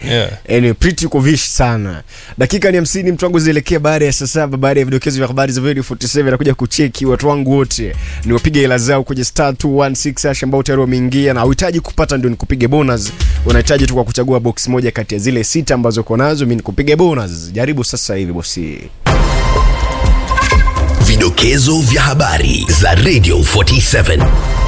Yeah. Anyway, pretty uko vish sana dakika ni hamsini mtu wangu zielekea baada ya saa saba baada ya vidokezo vya habari za Radio 47 nakuja kucheki watu wangu wote ni wapige hela zao kwenye star 216 hash ambao tayari wameingia na uhitaji kupata ndio nikupige bonus unahitaji tu kwa kuchagua box moja kati ya zile sita ambazo uko nazo mimi nikupige bonus jaribu sasa hivi bosi Vidokezo vya habari za Radio 47.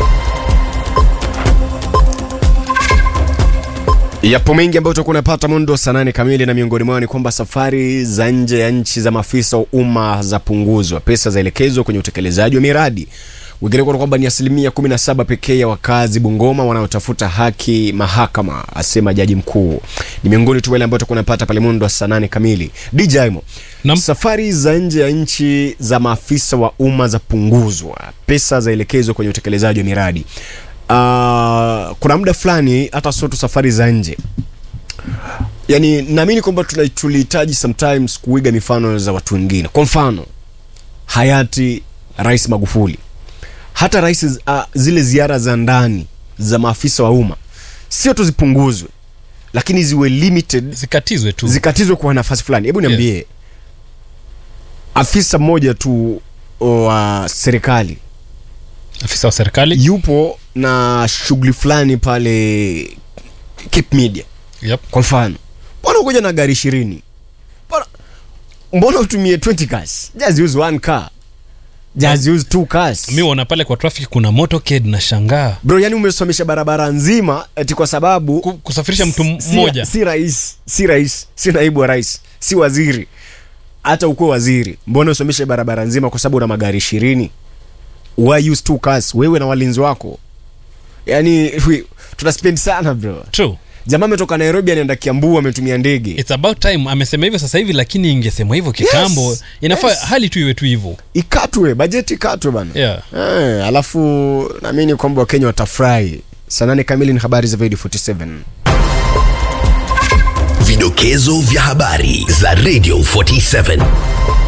Yapo mengi ambayo utakuwa unapata mundo saa nane kamili, na miongoni mwao ni kwamba safari za nje ya nchi za maafisa wa umma zapunguzwa, pesa zaelekezwa kwenye utekelezaji wa miradi. Wengineko ni kwamba ni asilimia 17 pekee ya wakazi Bungoma wanaotafuta haki mahakama, asema jaji mkuu. Ni miongoni tu wale ambao utakuwa unapata pale mundo wa saa nane kamili. DJ Mo, Naam. safari za nje ya nchi za maafisa wa umma zapunguzwa, pesa zaelekezwa kwenye utekelezaji wa miradi. Uh, kuna muda fulani hata sio tu safari za nje yani naamini kwamba tuna- tulihitaji sometimes kuiga mifano za watu wengine kwa mfano hayati rais magufuli hata rais uh, zile ziara za ndani za maafisa wa umma sio tu zipunguzwe lakini ziwe limited zikatizwe tu zikatizwe kwa nafasi fulani hebu niambie afisa mmoja tu wa serikali afisa wa serikali yupo na shughuli fulani pale Cape Media yep. kwa mfano mbona ukuja na gari ishirini mbona, mbona utumie 20 cars just use one car just use two cars mi wana pale kwa traffic kuna motorcade na shangaa bro yani umesomesha barabara nzima eti kwa sababu Ku- kusafirisha mtu m- si- mmoja si rais si rais si naibu wa rais si waziri hata ukuwe waziri mbona usomeshe barabara nzima kwa sababu una magari ishirini why use two cars wewe na walinzi wako yani we- tuna spend sana bro true jamaa ametoka nairobi anaenda kiambu ametumia ndege it's about time amesema hivyo sasa hivi lakini ingesemwa hivyo kitambo Yes, inafaa yes. hali tu iwe tu hivyo ikatwe bajeti ikatwe bana yeah. eh, alafu naamini kwamba wakenya watafurahi saa nane kamili ni habari za Video 47 Vidokezo vya habari za Radio 47.